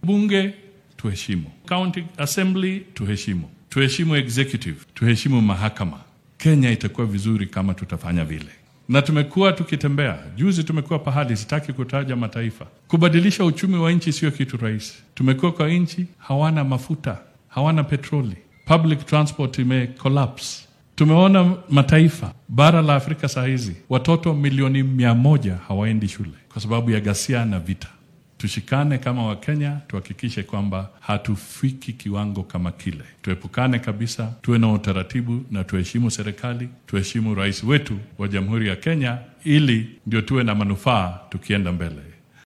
bunge tuheshimu, county assembly tuheshimu, tuheshimu executive, tuheshimu mahakama. Kenya itakuwa vizuri kama tutafanya vile na tumekuwa tukitembea. Juzi tumekuwa pahali, sitaki kutaja mataifa. Kubadilisha uchumi wa nchi sio kitu rahisi. Tumekuwa kwa nchi hawana mafuta, hawana petroli, public transport ime collapse. Tumeona mataifa bara la Afrika saa hizi watoto milioni mia moja hawaendi shule kwa sababu ya ghasia na vita. Tushikane kama Wakenya, tuhakikishe kwamba hatufiki kiwango kama kile. Tuepukane kabisa, tuwe na utaratibu na tuheshimu serikali, tuheshimu rais wetu wa Jamhuri ya Kenya, ili ndio tuwe na manufaa tukienda mbele.